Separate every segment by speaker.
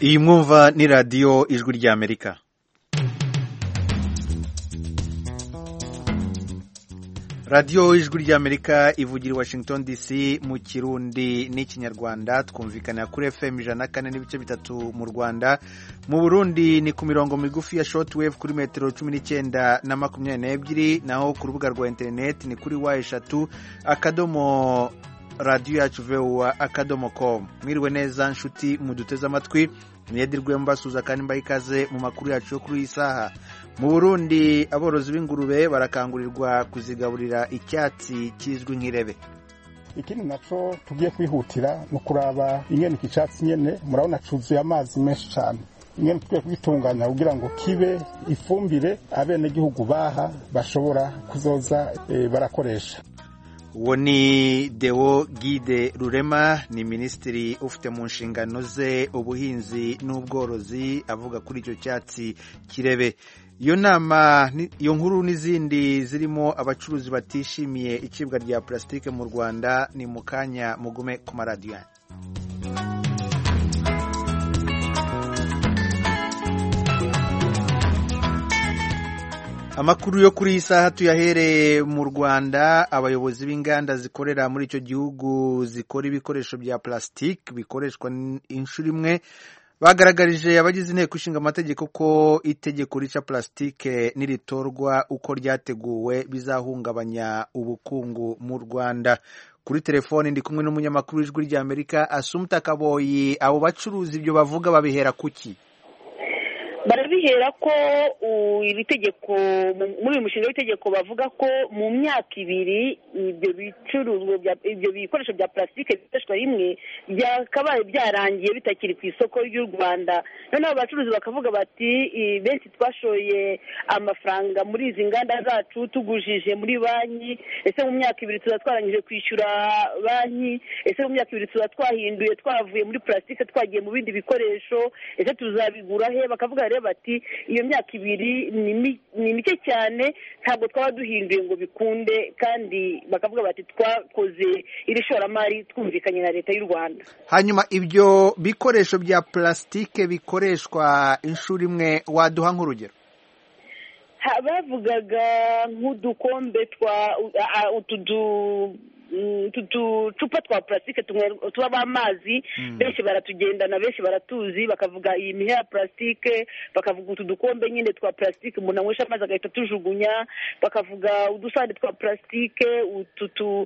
Speaker 1: iyi mwumva ni radiyo ijwi ry'amerika radiyo ijwi ry'amerika ivugira i washington dc mu kirundi n'ikinyarwanda twumvikana kuri fm ijana na kane n'ibice bitatu mu rwanda mu burundi ni ku mirongo migufi ya shortwave kuri metero cumi n'icyenda na makumyabiri n'ebyiri naho ku rubuga rwa interineti ni kuri wa eshatu akadomo radiyo yacu vuba akadomo komu mwiriwe neza nshuti muduteze amatwi mwedirwe mbasuza kandi mbaha ikaze mu makuru yacu yo kuri iyi saha mu burundi aborozi b'ingurube barakangurirwa kuzigaburira icyatsi kizwi nk'irebe
Speaker 2: ikindi naco tugiye kwihutira ni ukuraba ingene iki cyatsi nyene murabona cuzuye amazi menshi cyane ingene tugiye kugitunganya kugira ngo kibe ifumbire abenegihugu baha bashobora kuzoza e, barakoresha
Speaker 1: uwo ni Deo Gide Rurema ni minisitiri ufite mu nshingano ze ubuhinzi n'ubworozi avuga kuri icyo cyatsi kirebe iyo nama iyo nkuru n'izindi zirimo abacuruzi batishimiye icibwa rya purasitike mu rwanda ni mu kanya mugume ku maradiyo amakuru yo kuri iyi saha tuyahereye mu rwanda abayobozi b'inganda zikorera muri icyo gihugu zikora ibikoresho bya purasitike bikoreshwa inshuro imwe bagaragarije abagize inteko ishinga amategeko ko itegeko rica purasitike niritorwa uko ryateguwe bizahungabanya ubukungu mu rwanda kuri telefoni ndi kumwe n'umunyamakuru w'ijwi ry'amerika asumta kaboyi abo bacuruzi ibyo bavuga babihera kuki
Speaker 3: barabihera ko iri tegeko muri uyu mushinga w'itegeko bavuga ko mu myaka ibiri ibyo bicuruzwa ibyo bikoresho bya purasitike bikoreshwa rimwe byakabaye byarangiye bitakiri ku isoko ry'u rwanda noneho abacuruzi bakavuga bati benshi twashoye amafaranga muri izi nganda zacu tugujije muri banki ese mu myaka ibiri tuba twarangije kwishyura banki ese mu myaka ibiri tuba twahinduye twavuye muri purasitike twagiye mu bindi bikoresho ese tuzabigura he bakavuga bati iyo myaka ibiri ni mike cyane ntabwo twaba duhinduye ngo bikunde kandi bakavuga bati twakoze iri shoramari twumvikanye na leta y'u rwanda
Speaker 1: hanyuma ibyo bikoresho bya purasitike bikoreshwa inshuro imwe waduha nk'urugero
Speaker 3: bavugaga nk'udukombe twa utu utu ducupa twa purasitike tubamo amazi benshi baratugendana benshi baratuzi bakavuga iyi mihe ya purasitike bakavuga utu dukombe nyine twa purasitike umuntu anywesha amazi agahita atujugunya bakavuga udusahane twa purasitike utu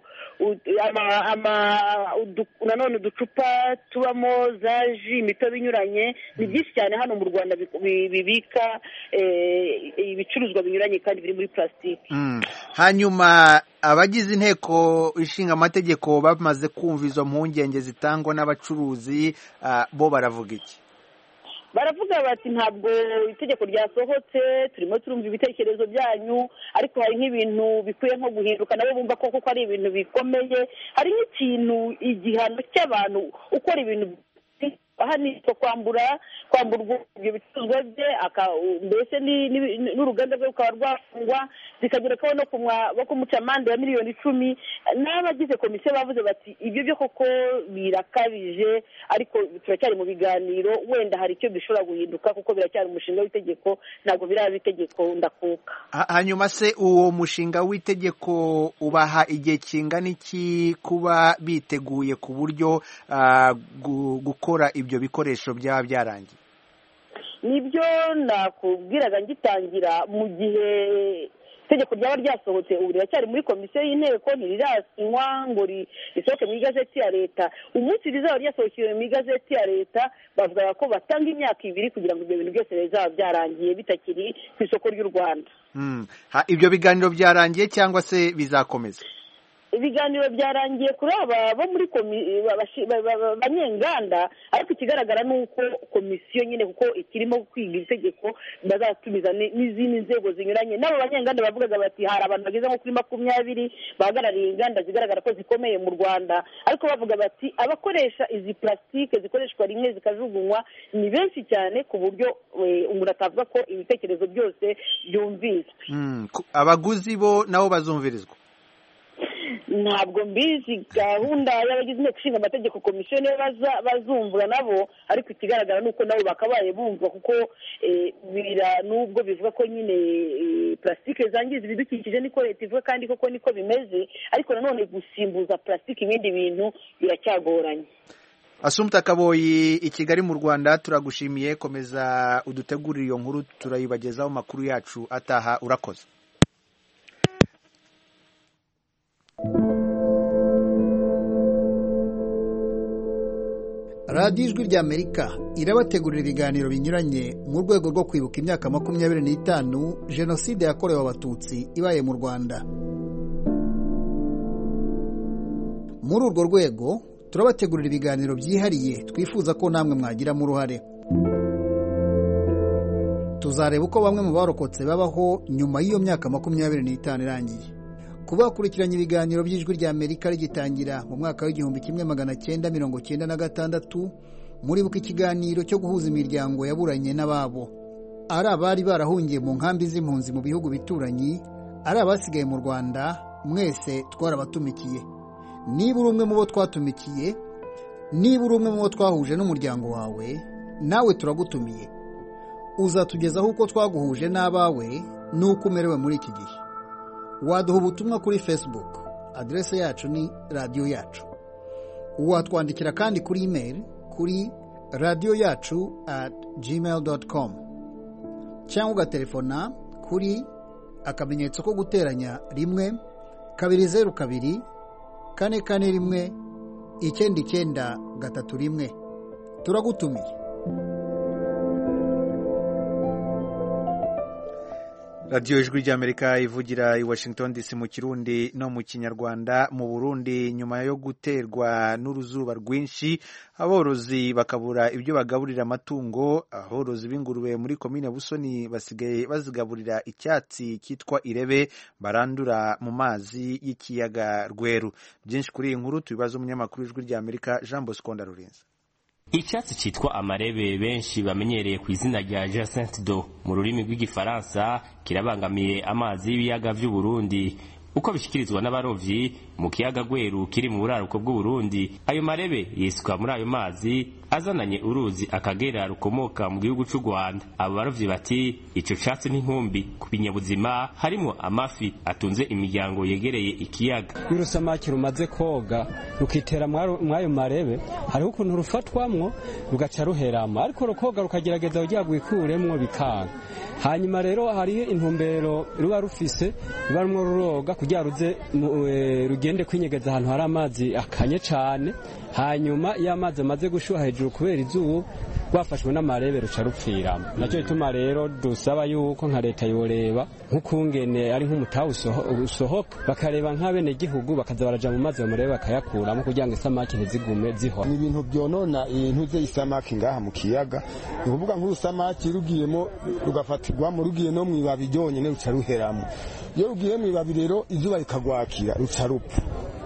Speaker 3: nanone uducupa tubamo za ji imitobe inyuranye ni byinshi cyane hano mu rwanda bibika ibicuruzwa binyuranye kandi biri muri purasitike
Speaker 1: hanyuma abagize inteko ishinga amategeko bamaze kumva izo mpungenge zitangwa n'abacuruzi bo baravuga iki
Speaker 3: baravuga bati ntabwo itegeko ryasohotse turimo turumva ibitekerezo byanyu ariko hari nk'ibintu bikwiye nko guhinduka nabo bumva ko kuko ari ibintu bikomeye hari nk'ikintu igihano cy'abantu ukora ibintu ahanishwa kwambura kwamburwa ibyo bicuruzwa bye mbese n'uruganda rwe rukaba rwafungwa zikagerekaho no kumuca amande ya miliyoni icumi n'abagize komisiyo bavuze bati ibyo byo koko birakabije ariko turacyari mu biganiro wenda hari icyo bishobora guhinduka kuko biracyari umushinga w'itegeko ntabwo biraba itegeko ndakuka
Speaker 1: hanyuma se uwo mushinga w'itegeko ubaha igihe kingana iki kuba biteguye ku buryo gukora ibyo bikoresho byaba byarangiye
Speaker 3: nibyo nakubwiraga ngitangira mu gihe itegeko ryaba ryasohotse ubu riracyari muri komisiyo y'inteko ntirirasinywa ngo risohoke mu igazeti ya leta umunsi rizaba ryasohokeye mu igazeti ya leta bavuga ko batanga imyaka ibiri kugira ngo ibyo bintu byose bizaba byarangiye bitakiri ku isoko ry'u rwanda
Speaker 1: ibyo biganiro byarangiye cyangwa se bizakomeza
Speaker 3: ibiganiro byarangiye kuri aba bo muri banyenganda ariko ikigaragara ni uko komisiyo nyine kuko ikirimo kwiga itegeko bazatumiza n'izindi nzego zinyuranye n'abo banyenganda bavugaga bati hari abantu bageze nko kuri makumyabiri bahagarariye inganda zigaragara ko zikomeye mu rwanda ariko bavuga bati abakoresha izi purasitike zikoreshwa rimwe zikajugunywa ni benshi cyane ku buryo umuntu atavuga ko ibitekerezo byose byumviswe
Speaker 1: abaguzi bo nabo bazumvirizwa
Speaker 3: ntabwo mbizi gahunda y'abagize inteko ishinga amategeko komisiyo niyo bazumvwa nabo ariko ikigaragara ni uko nabo bakabaye bumva kuko nubwo bivuga ko nyine purasitike zangiza ibidukikije niko leta ivuga kandi koko niko bimeze ariko nanone gusimbuza purasitike ibindi bintu biracyagoranye
Speaker 1: asumta kaboyi i kigali mu rwanda turagushimiye komeza udutegurire iyo nkuru turayibagezaho amakuru yacu ataha urakoze
Speaker 4: radiyo ijwi ry'amerika irabategurira ibiganiro binyuranye mu rwego rwo kwibuka imyaka makumyabiri n'itanu jenoside yakorewe abatutsi ibaye mu rwanda muri urwo rwego turabategurira ibiganiro byihariye twifuza ko namwe mwagiramo uruhare tuzareba uko bamwe mu barokotse babaho nyuma y'iyo myaka makumyabiri n'itanu irangiye kuba bakurikiranye ibiganiro by'ijwi rya amerika rigitangira mu mwaka w'igihumbi kimwe magana cyenda mirongo cyenda na gatandatu muribuka ikiganiro cyo guhuza imiryango yaburanye n'ababo ari abari barahungiye mu nkambi z'impunzi mu bihugu bituranyi ari abasigaye mu rwanda mwese twarabatumikiye niba uri umwe mu bo twatumikiye niba uri umwe mu bo twahuje n'umuryango wawe nawe turagutumiye uzatugezaho uko twaguhuje n'abawe n'uko umerewe muri iki gihe waduha ubutumwa kuri facebook aderese yacu ni radiyo yacu watwandikira kandi kuri imeri kuri radiyo yacu at gmail doti komu cyangwa ugatelefona kuri akamenyetso ko guteranya rimwe kabiri zeru kabiri kane kane rimwe icyenda icyenda gatatu rimwe turagutumiye
Speaker 1: radiyo ijwi ry'amerika ivugira i washington dc mu kirundi no mu kinyarwanda mu burundi nyuma yo guterwa n'uruzuba rwinshi aborozi bakabura ibyo bagaburira amatungo aborozi b'ingurube muri komine busoni basigaye bazigaburira icyatsi cyitwa irebe barandura mu mazi y'ikiyaga rweru byinshi kuri iyi nkuru tubibaza umunyamakuru w'ijwi ry'amerika jean bosco ndarurinze
Speaker 5: icyatsi cyitwa amarebe benshi bamenyereye ku izina rya jacinthe do mu rurimi rw'igifaransa kirabangamiye amazi y'ibiyaga by'u Burundi uko bishyikirizwa n'abarovyi mu kiyaga gweru kiri mu buraruko bw'uburundi ayo marebe yisuka muri ayo mazi azananye uruzi akagera rukomoka mu gihugu cy'u rwanda abo barovyi bati ico catsi n'inkumbi ku binyabuzima harimwo amafi atunze imiryango yegereye ikiyaga
Speaker 6: iyo urusamaki rumaze koga rukitera mw'ayo marebe hariho ukuntu rufatwamwo rugaca ruheramo ariko rukoga rukagerageza kugira rwikuremwo bikanga hanyuma rero hariho intumbero ruba rufise ruba rumwe ruroga kugira ruze rugende kwinyegeza ahantu hari amazi akanye cyane hanyuma iyo amazi amaze gushyuha hejuru kubera izuba rwafashwe n'amarebe ruca rupfiramo nacyo gituma rero dusaba yuko nka leta yoreba nk'ukungene ari nk'umutaha usohoka bakareba nk'abenegihugu bakaza baraja mu mazi bamurebe bakayakuramo kugira ngo isamaki ntizigume zihora
Speaker 7: ni ibintu byonona ibintu by'isamaki ngaha mu kiyaga ni ukuvuga nk'urusamaki rugiyemo rugafatirwamo rugiye no mu ibabi ryonyine ruca ruheramo iyo rugiye mu ibabi rero izuba rikagwakira ruca rupfa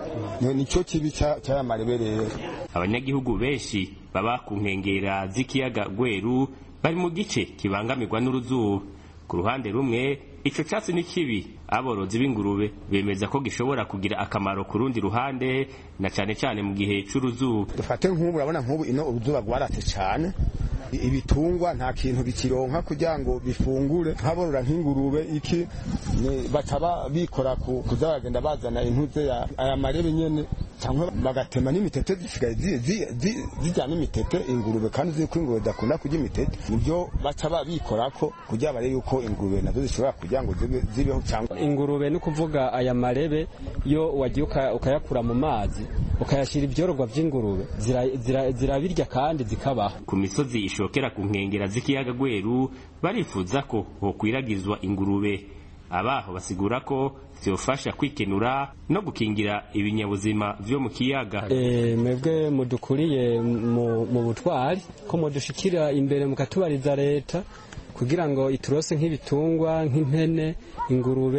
Speaker 7: nicyo kibi cy'aya marebe rero
Speaker 5: abanyagihugu benshi baba ku nkengera z'ikiyaga gweru bari mu gice kibangamirwa n'uruzuba ku ruhande rumwe ico catsi ni kibi aborozi b'ingurube bemeza ko gishobora kugira akamaro ku rundi ruhande na cane cane mu gihe c'uruzuba
Speaker 7: dufate nk'ubu urabona nk'ubu ino uruzuba rwaratse cane ibitungwa nta kintu bikironka kugira ngo bifungure nk'aborora nk'ingurube iki bataba bikora kuza bagenda bazana intuze aya marebe nyene cyangwa bagatema n'imitete zisigaye zijyana imitete ingurube kandi uzi ko ingurube zidakunda kurya imitete nibyo baca babikorako kugira barebe yuko ingurube nazo zishobora kugira ngo zibeho cyangwa
Speaker 6: ingurube ni ukuvuga aya marebe iyo wagiye ukayakura mu mazi ukayashyira ibyororwa by'ingurube zirabirya kandi zikabaho
Speaker 5: ku misozi ishokera ku nkengera z'ikiyaga gweru barifuza ko hokwiragizwa ingurube abaho basigura ko byofasha kwikenura no gukingira ibinyabuzima vyo mu kiyaga
Speaker 6: e, mwebwe mudukuriye mu butwari ko mudushikira imbere mukatubariza leta kugira ngo iturose nk'ibitungwa nk'impene ingurube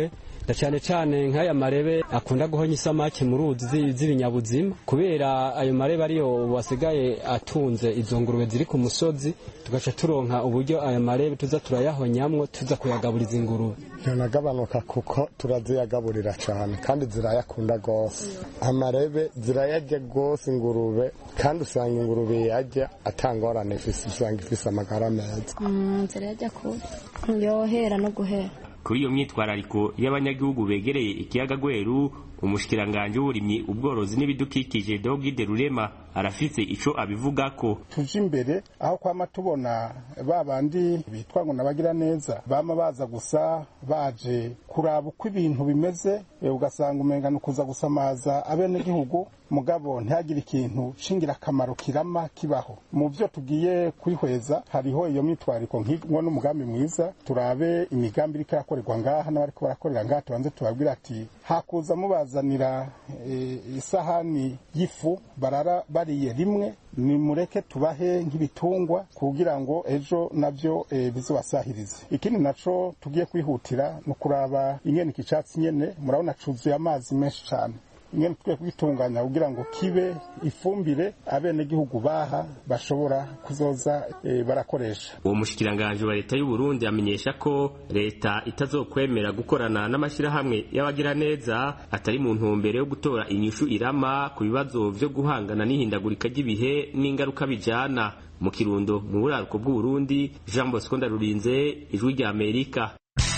Speaker 6: cyane cyane nk'aya marebe akunda guhonya isamake mu ruzi z'ibinyabuzima kubera ayo marebe ariyo wasigaye atunze izo ngurube ziri ku musozi tugaca turonka uburyo ayo marebe tuza turayahonyamwo tuza kuyagaburiza ingurube
Speaker 7: ntanagabanuka kuko turaziyagaburira cyane kandi zirayakunda rwose amarebe zirayarya rwose ingurube kandi usanga ingurube yarya atangorane ifise usanga ifise amagara meza
Speaker 8: zirayarya kubi yohera no guhera
Speaker 5: kuri iyo myitwarariko y'abanyagihugu begereye ikiyaga gweru umushikiranganje w'uburimyi ubworozi n'ibidukikije Dogide Rurema arafise ico abivugako
Speaker 2: tuje imbere aho kwama tubona ba bandi bitwa ngo nabagira neza bama baza gusa baje kuraba uko ibintu bimeze ugasanga umengana kuza gusamaza abenegihugu mugabo ntihagire ikintu c'ingirakamaro kirama kibaho mu vyo tugiye kwihweza hariho iyo mitwariko nk'ingo n'umugambi mwiza turabe imigambi iriko irakorerwa ngaha n'abariko barakorera ngaha tubanze tubabwira ati hakuza mubazanira e, isahani y'ifu barara bariye rimwe nimureke tubahe nk'ibitungwa kugira ngo ejo navyo e, bizobasahirize ikindi naco tugiye kwihutira ni ukuraba ingene iki catsi nyene murabona cuzuye amazi menshi cane ingene tukwiye kugitunganya kugira ngo kibe ifumbire abenegihugu baha bashobora kuzoza e, barakoresha
Speaker 5: uwo mushikiranganje wa leta y'u Burundi amenyesha ko leta itazokwemera gukorana n'amashirahamwe y'abagira neza atari mu ntumbero yo gutora inyishu irama ku bibazo vyo guhangana n'ihindagurika ry'ibihe n'ingaruka bijana mu kirundo mu buraruko bw'u Burundi Jean Bosco Ndarurinze ijwi rya Amerika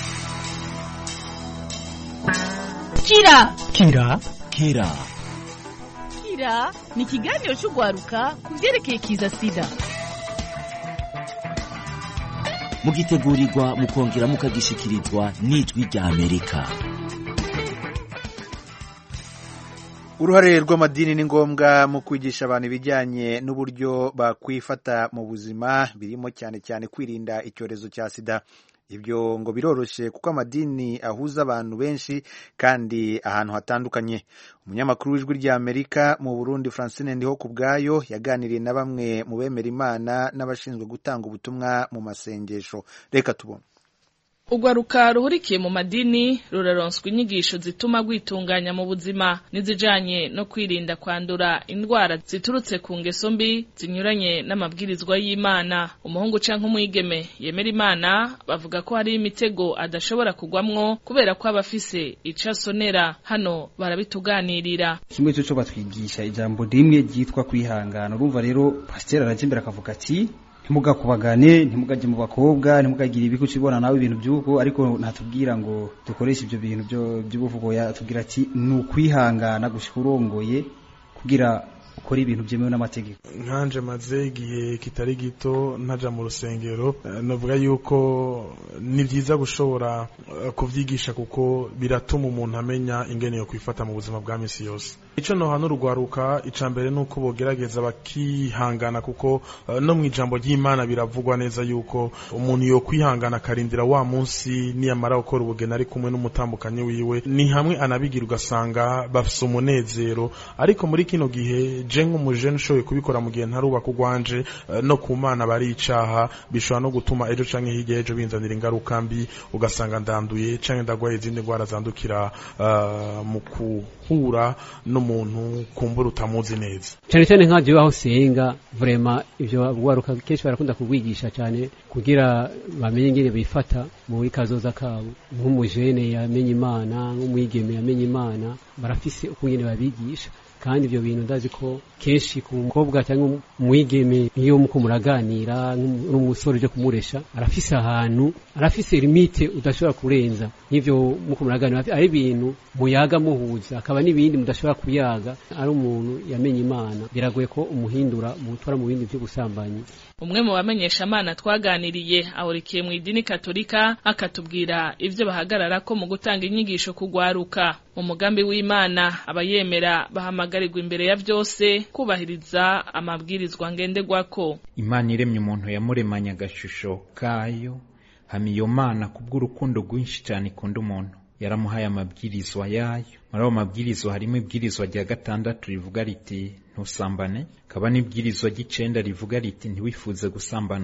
Speaker 9: Kira
Speaker 10: Kira Kira
Speaker 9: Kira ni ikiganiro cy'urwaruka ku byerekeye kiza sida
Speaker 10: mugitegurirwa mukongera mukagishikirizwa n'ijwi rya Amerika
Speaker 1: uruhare rw'amadini ni ngombwa mu kwigisha abantu ibijyanye n'uburyo bakwifata mu buzima birimo cyane cyane kwirinda icyorezo cya sida ibyo ngo biroroshye kuko amadini ahuza abantu benshi kandi ahantu hatandukanye umunyamakuru w'ijwi rya amerika mu burundi francine ndiho ku bwayo yaganiriye na bamwe mu bemera imana n'abashinzwe gutanga ubutumwa mu masengesho reka tubone
Speaker 11: urwaruka ruhurikiye mu madini ruraronswa inyigisho zituma rwitunganya mu buzima n'izijanye no kwirinda kwandura indwara ziturutse ku ngeso mbi zinyuranye n'amabwirizwa y'imana umuhungu canke umwigeme yemera imana bavuga ko hariho imitego adashobora kugwamwo kubera ko aba afise ico asonera hano barabituganirira
Speaker 12: kimwe cyo batwigisha ijambo rimwe ryitwa kwihangana urumva rero pasiteri araje imbere akavuga ati ntimugakubagane ntimugajye mu bakobwa ntimugagire ibiku cibona nawe ibintu by'uko ariko natubwira ngo dukoreshe ibyo bintu by'ubuvugo yatubwira ati ni ukwihangana gushika urongoye kugira ukora ibintu byemewe n'amategeko
Speaker 13: nkanje maze igihe kitari gito ntaja mu rusengero navuga yuko ni byiza gushobora kuvyigisha kuko biratuma umuntu amenya ingene yo kwifata mu buzima bwa misi yose ico nohana urugwaruka ica mbere nuko bogerageza bakihangana kuko no mu ijambo ry'imana biravugwa neza yuko umuntu yo kwihangana akarindira wa munsi niyamara gukora ubugeni ari kumwe n'umutambukanyi wiwe ni hamwe anabigira ugasanga bafise umunezero ariko muri kino gihe je nk'umujene ushoboye kubikora mu gihe ntarubaka ugwanje no ku mana bari icaha bishobora no gutuma ejo canke hirya ejo binzanira ingaruka mbi ugasanga ndanduye canke ndagwaye izindi ndwara zandukira uh, mu kuhura n'umuntu kumbura utamuzi neza
Speaker 14: cyane cyane nka jewe aho senga vrema ivyo gwaruka kenshi barakunda kubwigisha cyane kugira bamenye ingene bifata muri kazoza kabo nk'umujene yamenye imana nk'umwigeme yamenye imana barafise ukungene babigisha kandi ibyo bintu ndazi ko kenshi ku mukobwa cyangwa umwigeme iyo muko muraganira n'umusore uje kumuresha arafise ahantu arafise limite udashobora kurenza n'ivyo muko muraganira ari ibintu muyaga muhuza akaba n'ibindi mudashobora kuyaga ari umuntu yamenye imana biragoye ko umuhindura mutwara mu bindi by'ubusambanyi
Speaker 11: umwe mu bamenyesha amana twaganiriye ahurikiye mu idini katolika akatubwira ivyo bahagarara ko mu gutanga inyigisho kugwaruka mu mugambi w'imana abayemera bahamagarirwa imbere ya byose kubahiriza amabwirizwa ngenderwako
Speaker 15: imana iremye umuntu yamuremanye agashusho kayo hama iyo mana kubw'urukundo rwinshi cyane ikunda umuntu yaramuhaye amabwirizwa yayo muri ayo mabwirizwa harimo ibwirizwa rya gatandatu rivuga riti ntusambane kaba n'ibwirizwa ry'icenda rivuga riti ntiwifuze gusambana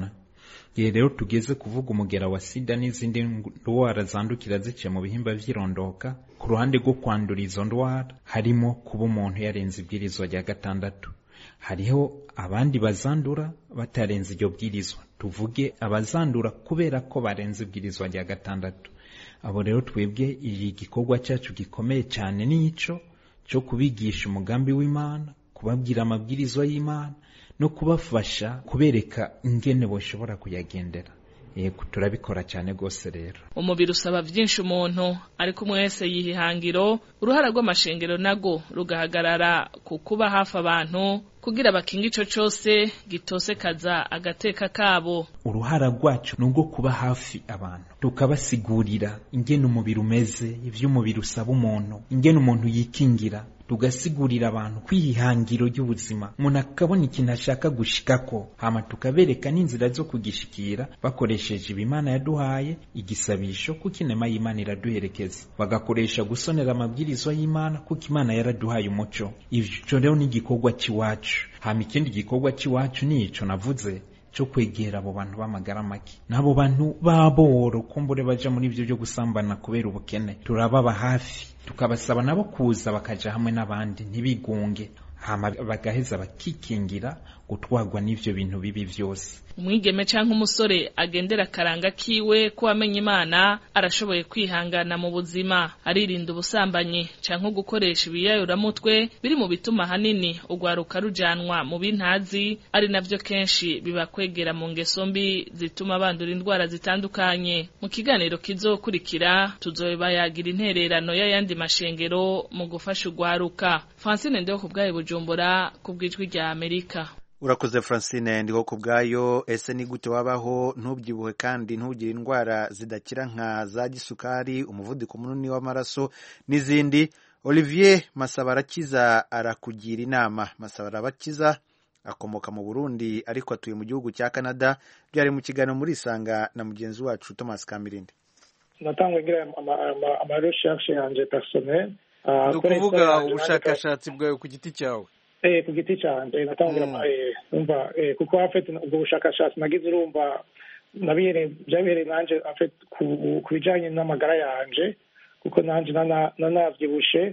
Speaker 15: igihe rero tugeze kuvuga umugera wa sida n'izindi ndwara zandukira ziciye mu bihimba vy'irondoka ku ruhande rwo kwandura izo ndwara harimo kuba umuntu yarenze ibwirizwa rya gatandatu hariho abandi bazandura batarenze iryo bwirizwa tuvuge abazandura kubera ko barenze ibwirizwa rya gatandatu abo rero twebwe iki gikorwa cyacu gikomeye cyane nico cyo kubigisha umugambi w'imana kubabwira amabwirizwa y'imana no kubafasha kubereka ingene boshobora kuyagendera yego turabikora cyane rwose rero
Speaker 11: umubiri usaba byinshi umuntu ariko umwe wese yiha ihangiro uruhara rw'amashengero nago rugahagarara ku kuba hafi abantu kugira bakinga ico cose gitosekaza agateka kabo
Speaker 15: uruhara rwacu ni urwo kuba hafi abantu tukabasigurira ingene umubiri umeze ivyo umubiri usaba umuntu ingene umuntu yikingira tugasigurira abantu kwihangiro ry'ubuzima umuntu akabona ikintu ashaka gushikako hama tukabereka n'inzira zo kugishikira bakoresheje ibimana yaduhaye igisabisho kuko inema y'imana iraduherekeza bagakoresha gusonera amabwirizwa y'imana kuko imana yaraduhaye umuco ivyo rero ni igikorwa c'iwacu hama ikindi gikorwa c'iwacu ni ico navuze cyo kwegera abo bantu b'amagara make n'abo bantu baboro kumbure baja muri ivyo byo gusambana kubera ubukene turababa hafi tukabasaba nabo kuza bakaja hamwe n'abandi ntibigunge hama bagaheza bakikingira gutwarwa n'ivyo bintu bibi vyose
Speaker 11: umwigeme canke umusore agendera akaranga kiwe ko wamenye imana arashoboye kwihangana mu buzima aririnda ubusambanyi canke gukoresha ibiyayuramutwe biri mu bituma hanini urwaruka rujanwa mu bintazi ari navyo kenshi bibakwegera mu ngeso mbi zituma bandura indwara zitandukanye mu kiganiro kizokurikira tuzobayagira intererano y'ayandi mashengero mu gufasha urwaruka francine ndeho ku bwayo bujumbura ku bw'ijwi rya amerika
Speaker 1: urakoze francine ndiho ku bwayo ese ni gute wabaho ntubyibuhe kandi ntugire indwara zidakira nka za gisukari umuvuduko munini w'amaraso n'izindi olivier masabarakiza arakugira inama masabarakiza akomoka mu burundi ariko atuye mu gihugu cya canada byari mu kiganiro muri isanga na mugenzi wacu thomas kamirindi
Speaker 16: natangwa ngira amarecherche yanje personnel
Speaker 17: ni ukuvuga ubushakashatsi bwawe ku giti cyawe
Speaker 16: eh ku giti cyanjye natangira umva kuko afite ubwo bushakashatsi nagize urumva nabihereye byabereye nanje afite ku bijanye n'amagara yanje kuko nanje nanavyibushe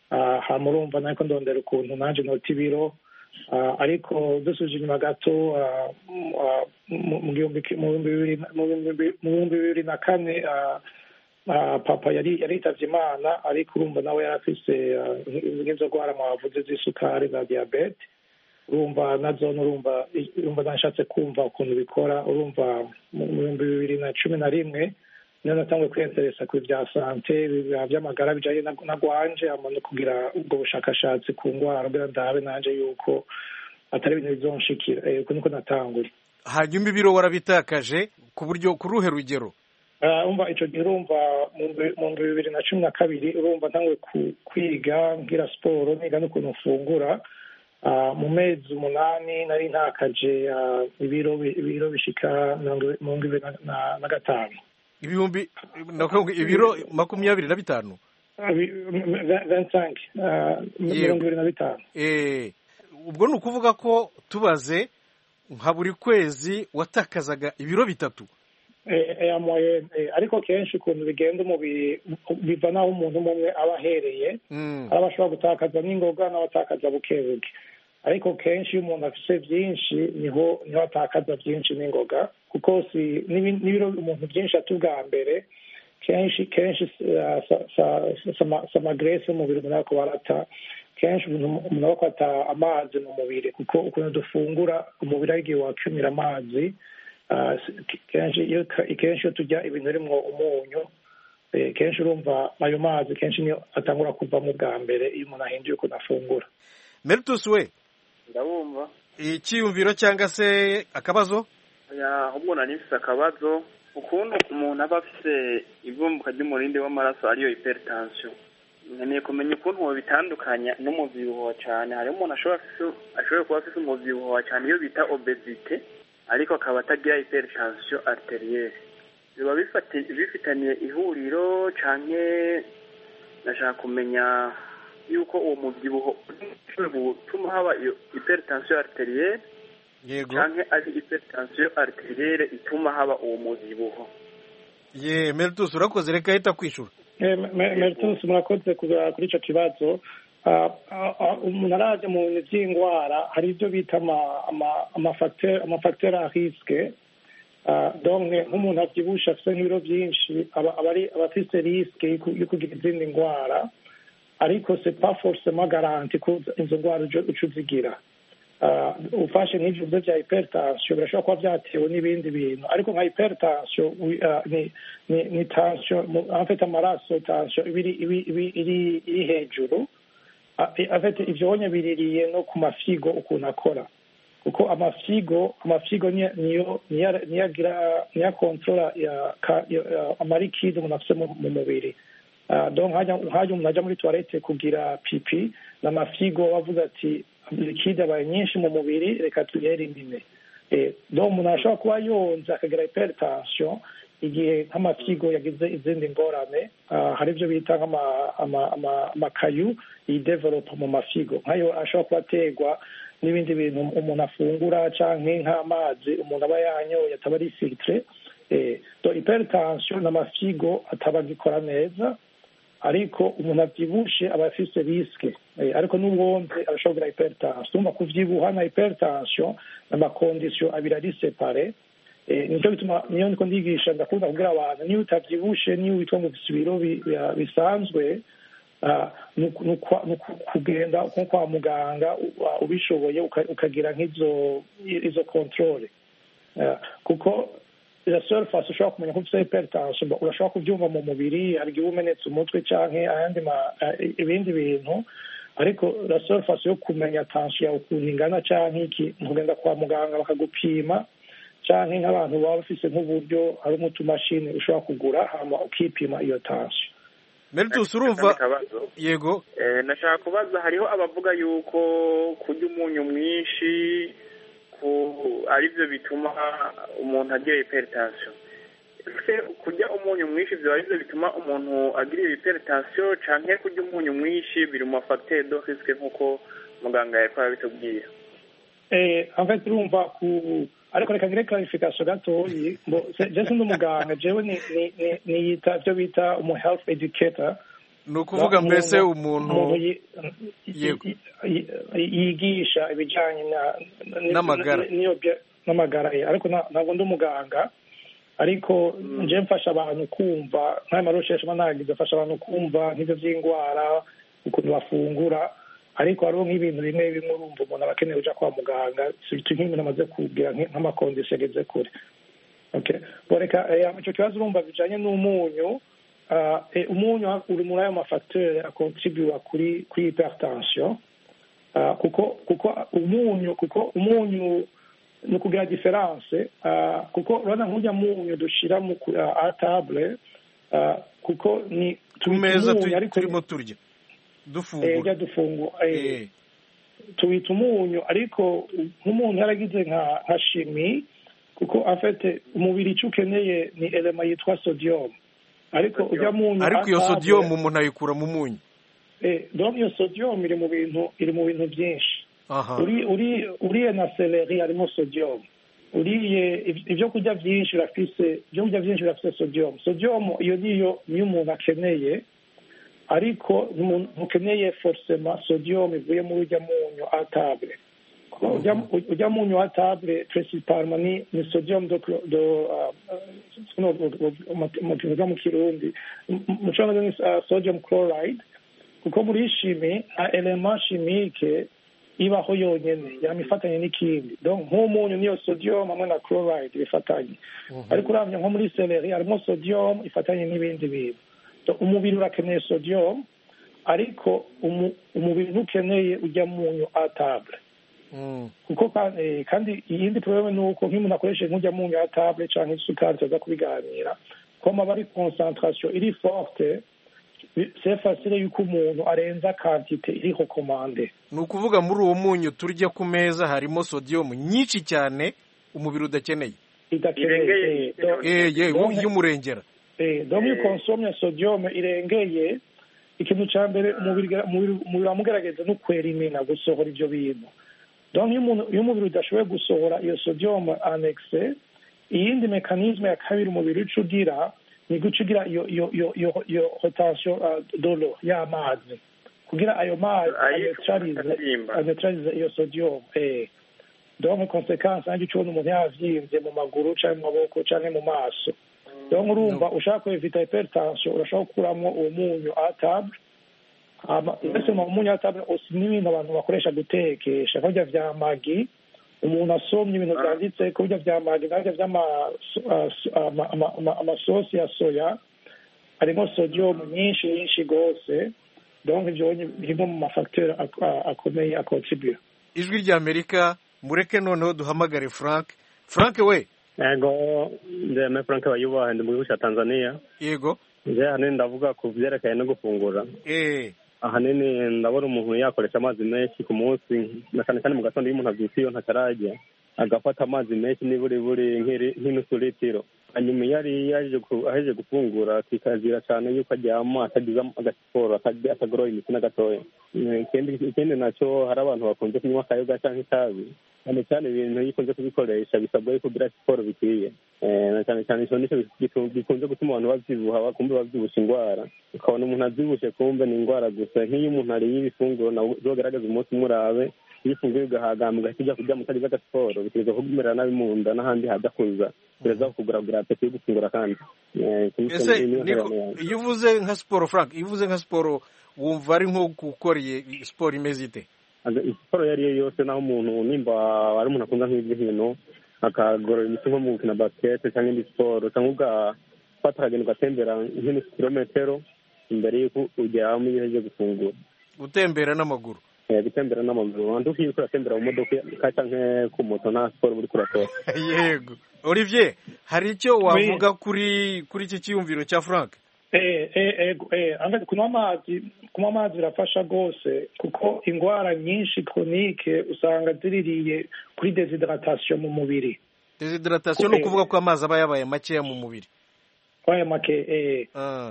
Speaker 16: hama urumva nariko ndondera ukuntu nanje nota ibiro ariko dusuje inyuma gato mu bihumbi bibiri na kane papa yari yaritavye imana ariko urumva nawe yari afise nk'izo gwara mwavuze z'isukari na diyabete urumva nazo urumva urumva nashatse kumva ukuntu bikora urumva mu bihumbi bibiri na cumi na rimwe niyo natanguye kwiyenteresa ku bya sante by'amagara bijanye na gwanje hama no kugira ubwo bushakashatsi ku ngwara kugira ndabe nanje yuko atari ibintu bizonshikira uko niko natanguye
Speaker 17: hanyuma ibiro warabitakaje ku buryo ku ruhe rugero
Speaker 16: umva icyo gihe urumva mu bibiri na cumi na kabiri urumva ntanguye kwiga ngira siporo niga n'ukuntu mfungura mu mezi umunani nari ntakaje ibiro ibiro bishika mirongo ibiri na gatanu
Speaker 17: ibihumbi ibiro makumyabiri na bitanu
Speaker 16: vensanke mirongo ibiri na bitanu
Speaker 17: ubwo ni ukuvuga ko tubaze nka buri kwezi watakazaga ibiro bitatu
Speaker 16: ariko kenshi ukuntu bigenda umubiri biva n'aho umuntu umwe aba ahereye aba ashobora gutakaza n'ingoga n'abatakaza buke buke ariko kenshi iyo umuntu afite byinshi niho niho atakaza byinshi n'ingoga kuko si n'ibiro umuntu byinshi ata ubwa mbere kenshi kenshi samagrese umubiri umuntu ariko barata kenshi umuntu aba akwata amazi mu mubiri kuko ukuntu dufungura umubiri ari igihe wakumira amazi kenshi iyo tujya ibintu birimo umunyu kenshi urumva ayo mazi kenshi niyo atangura kuvamo bwa mbere iyo umuntu ahinduye ukuntu afungura
Speaker 17: meritus we
Speaker 18: ndabumva
Speaker 17: icyiyumviro cyangwa se akabazo
Speaker 18: ahubwo nari mfite akabazo ukuntu umuntu aba afite ivumbuka ry'umurindi w'amaraso ariyo hypertension nkeneye kumenya ukuntu bitandukanya n'umubyibuho cyane hariho umuntu ashobora kuba afite umubyibuho cyane iyo bita obesite ariko akaba atagira hypertension arterielle biba bifitaniye ihuriro canke nashaka kumenya yuko uwo mubyibuho ushobora gutuma haba iyo hypertension arterielle
Speaker 17: yego
Speaker 18: canke ari hypertension arterielle ituma haba uwo muzibuho
Speaker 17: ye meritus urakoze reka ahita kwishura
Speaker 16: meritus murakoze kuza kuri ico kibazo Ah, ah, ah, umuntu araje mu bintu vy'ingwara hari ivyo bita ama- ama- amafacteur amafacteur a risque Ah, donc nk'umuntu avyibushe afise nk'ibiro vyinshi aba aba ari aba afise risque yo ku- yo kugira izindi ngwara ariko c'est pas forcément garanti ko izo ngwara ujo- uca uzigira Ah, ufashe nk'ivyo bibazo vya hypertension birashobora kuba vyatewe n'ibindi bintu ariko nka hypertension wi- ah, ni ni ni tension mu- en fait amaraso tension iba iri- ibi- ibi- iri iri hejuru Ah, eh, en fait ivyonye biririye no ku mafigo ukuntu akora kuko amafigo amafigo niyo niyo niyo- niyo agira niyo akontrola ya ka- ya- ya- amarikide umuntu afise mu mu mubiri Ah, donc hajya hajya umuntu aja muri toilette kugira pipi n'amafigo wavuze ati likide abaye nyinshi mu mubiri reka tuyerimine Eh, donc umuntu arashobora kuba yonze akagira hypertension igihe nk'amafigo yagize izindi ngorane ah, hari ibyo bita nk'ama- ama- ama- amakayu yidevelopa mu mafigo nk'ayo ashobora kuba aterwa n'ibindi bintu umuntu afungura canke nk'amazi umuntu aba yanyoye ataba ari filtre eh, donc hypertension n'amafigo ataba agikora neza ariko umuntu avyibushe aba afise risque eh, ariko n'uwonze arashobora kugira hypertension urumva kuvyibuha na hypertension n'amakondisiyo abiri ari separe Eh, nico bituma niyo ndiko ndigisha ndakunda kubwira abantu niyo utavyibushe niyo witwa ngo ufise ibiro bi- bi- bisanzwe ah, nuku- nuku- nuku- kugenda nko kwa muganga u- ah, ubishoboye uka- ukagira nk'izo izo controle Ah, kuko la seule face ushobora kumenya ko ufite hypertension bo- urashobora kubyumva mu mubiri hari igihe uba umenetse umutwe canke ayandi ma- ah, ibindi bintu ariko la seule face yo kumenya tension yawe ukuntu ingana canke iki ni ukugenda kwa muganga bakagupima canke nk'abantu baba bafise nk'uburyo hari nk'utumashini ushobora kugura hama ukipima iyo tension
Speaker 17: meritus urumva
Speaker 18: Akabazo.
Speaker 17: yego
Speaker 18: Eh, nashaka kubaza hariho abavuga yuko kurya umunyu mwinshi ku arivyo bituma umuntu agira hypertension ese kurya umunyu mwinshi vyoba arivyo bituma umuntu agira hypertension canke kurya umunyu mwinshi biri mu mafacteur de risque nk'uko muganga yariko arabitubwira
Speaker 16: eh en fait urumva ku ariko reka ngire clarification gatoyi mbo se- je sindi umuganga jewe ni ni ni- niyita ivyo bita umu health educator
Speaker 17: ni ukuvuga mbese
Speaker 16: umuntu
Speaker 17: umuntu
Speaker 16: yi-
Speaker 17: yego
Speaker 16: yi- yigisha ibijanye na na-
Speaker 17: N'amagara.
Speaker 16: n'iyo bya- n'amagara ye ariko na- ntabwo ndi umuganga ariko nje mfasha abantu kumva nk'aya marosheshe mba nagize afasha abantu kumva nk'ibyo by'indwara ukuntu bafungura ariko hariho nk'ibintu bimwe bimwe urumva umuntu aba akeneye uja kwa muganga surtout nk'ibintu amaze kugira nk- nk'amakondisiyo ageze kure okay boreka ico kibazo urumva bijanye n'umunyu ah, eh, umunyu uri muri ayo mafacteur akontribua kuri kuri hypertension Ah, kuko kuko umunyu kuko umunyu ni ukugira diferanse ah, kuko urabona nk'ujya munyu dushira mu ku- ah, a table ah, kuko ni
Speaker 17: ku
Speaker 16: tuwita
Speaker 17: meza
Speaker 16: umunyu,
Speaker 17: tu-
Speaker 16: ariko
Speaker 17: turimo turya
Speaker 16: eh,
Speaker 17: dufungura
Speaker 16: ujya dufungura eh,
Speaker 17: Eh,
Speaker 16: tuwita umunyu ariko nk'umuntu yaragize nka nka shimi kuko afite umubiri icyo ukeneye ni elema yitwa sodium ariko ujya munyu
Speaker 17: ariko iyo
Speaker 16: a table-
Speaker 17: sodium umuntu ayikura mu munyu
Speaker 16: eh, donc iyo sodium iri mu bintu iri mu bintu byinshi
Speaker 17: aha
Speaker 16: uri uri uriye na seleri harimo sodium uriye iv- ibyo kurya byinshi birafise ibyo kurya byinshi birafise sodium sodium iyo niyo niyo umuntu akeneye ariko ntumuntu- ntukeneye forcément sodium ivuye muri ujya munyu a table Kuko ujya- ujya munyu a table principalement ni ni sodium do clo- do ah, ah, no, do- do- mu- mu kivuga mu kirundi Mu- mu cyongereza ni ah, sodium chloride kuko muri shimi nta element chimique ibaho yonyene yama ifatanye n'ikindi donc nk'umunyu niyo sodium hamwe na chloride bifatanye ariko uravye nko muri seleri harimo sodium ifatanye n'ibindi bintu Donc, umubiri urakeneye sodium ariko umu- umubiri ntukeneye ujya munyu a table
Speaker 17: Mm.
Speaker 16: kuko ka- eh, kandi iyindi probleme ni uko nk'umuntu akoresheje nk'ujya munyu a table canke isukari tuza kubiganira koma bari concentration iri forte c'est facile yuko umuntu arenza quantité iri recommande
Speaker 17: ni ukuvuga muri uwo munyu turya ku meza harimo sodium nyinshi cyane umubiri udakeneye
Speaker 16: idakeneye
Speaker 17: eh ye y'umurengera
Speaker 16: Eh, donc iyo ukonsomye sodium irengeye ikintu cya mbere umubiri umubiri umubiri wamugerageza no kwerimina gusohora ibyo bintu donc iyo umuntu iyo umubiri udashoboye gusohora iyo sodium annexe iyindi mekanisme ya kabiri umubiri uca ugira ni guca ugira iyo iyo iyo iyo iyo rotation uh, dolo y'amazi kugira ayo mazi aneutralize aneutralize iyo sodium eh donc conséquence nanjye ucubona umuntu yavyimbye mu maguru canke mu maboko canke mu maso donc urumva ushaka kwevita hypertension urashobora gukuramwo uwo munyu a table mbese mu munyu a table osi n'ibintu abantu bakoresha gutekesha nkarya vya magi umuntu asomye ibintu vyanditse ko birya vya magi narya vy'amasosi ya soya harimo sodium nyinshi nyinshi gose donc ivyo birimo mu mafacteur akomeye akontribue
Speaker 17: ijwi ry'amerika mureke noneho duhamagare frank frank we
Speaker 19: yego ndeme frank bayubaha ndi mu gihugu cya tanzania
Speaker 17: yego
Speaker 19: nje ahanini ndavuga ku byerekeye no gufungura
Speaker 17: eh
Speaker 19: ahanini ndabona umuntu yakoresha amazi menshi ku munsi na cyane cyane mu gatondo iyo umuntu abyutse iyo ntakarajya agafata amazi menshi niburi buri nk'inusu litiro hanyuma iyo ari aheje gufungura kikazira cyane yuko aryama atagize agasiporo atagoroye imitsi na gatoya ikindi nacyo hari abantu bakunze kunywa akayoga cyangwa itabi cyane cyane ibintu iyo ukunze kubikoresha bisabwa yuko ugira siporo bikwiye na cyane cyane icyo nicyo gikunze gutuma abantu babyibuha kumbe babyibusha indwara ukabona umuntu abyibushe kumbe ni indwara gusa nk'iyo umuntu ariye ibifunguro nawe ugaragaza umunsi umurabe iyo ufunguye ugahagamba ugahita ujya kurya mutagize agasiporo bitegereza kugumerera nabi mu nda n'ahandi hajya kuza bireza kukuguragura apeti yo gufungura kandi
Speaker 17: ese iyo uvuze nka siporo frank iyo uvuze nka siporo wumva ari nko gukora siporo imeze ite
Speaker 19: siporo iyo ari yo yose naho umuntu nimba ari umuntu akunda nk'iby'hino akagorora imitsi nko mu gukina basikete cyangwa indi siporo cyangwa ugafata akagenda ugatembera nk'inusu kilometero imbere y'uko ugeramo iyo uhejeje gufungura
Speaker 17: gutembera n'amaguru
Speaker 19: gutembera n'amaguru wanda ukiye uratembera mu modoka cyangwa ku moto nta siporo uri kurakora
Speaker 17: yego olivier hari icyo wavuga kuri kuri iki cyiyumviro cya frank
Speaker 16: kunywa amazi kunywa amazi birafasha rwose kuko indwara nyinshi koronike usanga ziririye kuri desidratation mu mubiri
Speaker 17: desidratation ni ukuvuga ko amazi aba yabaye makeya mu mubiri
Speaker 16: yabaye make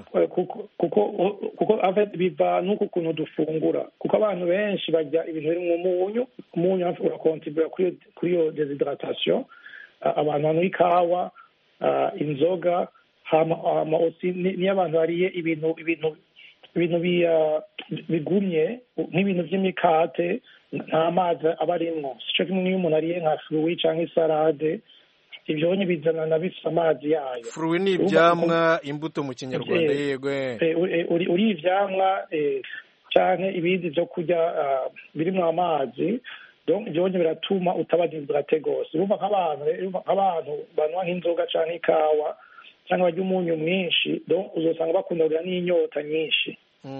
Speaker 16: kuko biva n'uko ukuntu dufungura kuko abantu benshi barya ibintu biri mu munyu umunyu urakontribura kuri iyo desidratation abantu banywa ikawa inzoga niyo abantu bariye ibintu ibintu ibintu bigumye nk'ibintu by'imikate nta mazi aba arimwo sico kimwe n'iyo umuntu ariye nka fruwi cyangwa isarade ibyo bizana na bifite amazi yayo
Speaker 17: fruwi ni ibyamwa imbuto mu kinyarwanda yego
Speaker 16: uri ibyamwa cyangwa ibindi byo kurya birimo amazi ibyo biratuma utaba desidrate rwose urumva nk'abantu banywa nk'inzoga cyangwa ikawa cyangwa barya umunyu mwinshi uzasanga bakunda kugira n'inyota nyinshi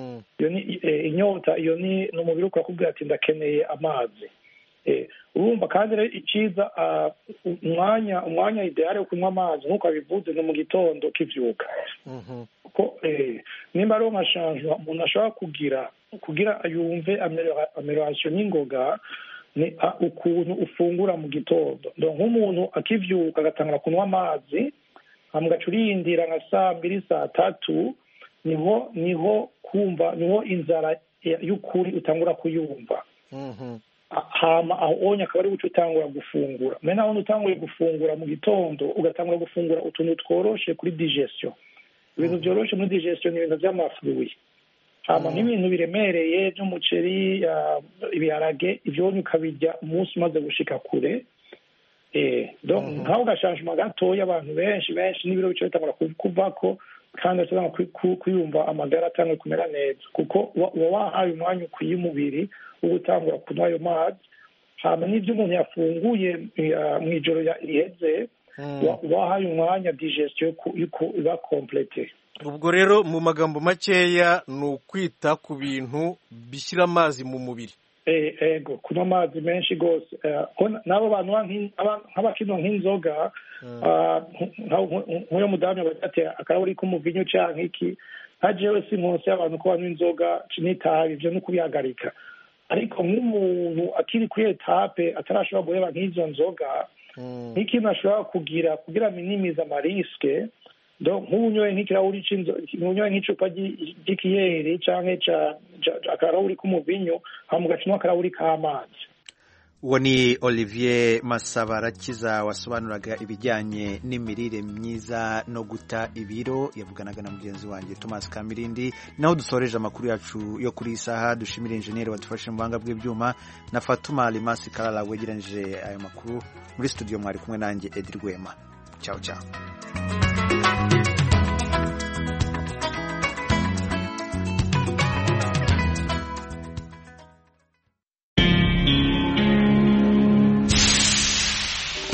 Speaker 16: inyota iyo ni umubiri ukakubwira ati ndakeneye amazi urumva kandi rero icyiza umwanya umwanya ideale wo kunywa amazi nk'uko abivuze ni mu gitondo kibyuka kuko nimba ariwo nka shanjwa umuntu ashobora kugira kugira yumve amelorasiyo n'ingoga ni ukuntu ufungura mu gitondo nk'umuntu akibyuka agatangura kunywa amazi mugaca urindira nka saa mbiri saa tatu niho niho kumva niho inzara y'ukuri utangura kuyumva hama aho onye akaba ari guca utangura gufungura mbere naho utanguye gufungura mu gitondo ugatangura gufungura utuntu tworoshe kuri digestion ibintu byoroshe muri digestion ni ibintu by'amafuruye hama nk'ibintu biremereye by'umuceri ibiharage ibyo ukabirya umunsi umaze gushika kure nk'aho gashanjuma gatoya abantu benshi benshi n'ibiro bice bitangura kuvako kandi atanga kwiyumva amagara atanga kumera neza kuko uba wahaye umwanya ukwiye umubiri wo gutangura kunywa ayo mazi hama n'ibyo umuntu yafunguye mu ijoro riheze wahaye umwanya digestion iba complete
Speaker 17: ubwo rero mu magambo makeya ni ukwita ku bintu bishyira amazi mu mubiri
Speaker 16: ego kunywa amazi menshi rwose n'abo bantu nk'abakinywa nk'inzoga nk'uyo mudamu yabatse akarahuri k'umuvinyu cyangwa iki nka jewe si munsi y'abantu ko banywa inzoga n'itabi ibyo ni ukubihagarika ariko nk'umuntu akiri kuri etape atarashobora guheba nk'izo nzoga nk'ikintu ashobora kugira kugira minimize amarisike nk'ubu unyoye nk'ikirahuri unyoye nk'icupa ry'ikiyeri cyangwa akarahuri k'umuvinyu hama ugacamo akarahuri k'amazi
Speaker 1: uwo ni olivier masabarakiza wasobanuraga ibijyanye n'imirire myiza no guta ibiro yavuganaga na mugenzi wanjye thomas kamirindi naho dusoreje amakuru yacu yo kuri iyi saha dushimira injeniyeri wadufashe mu buhanga bw'ibyuma na fatuma limasi karara wegeranyije ayo makuru muri studio mwari kumwe nanjye edi rwema cyawe cyawe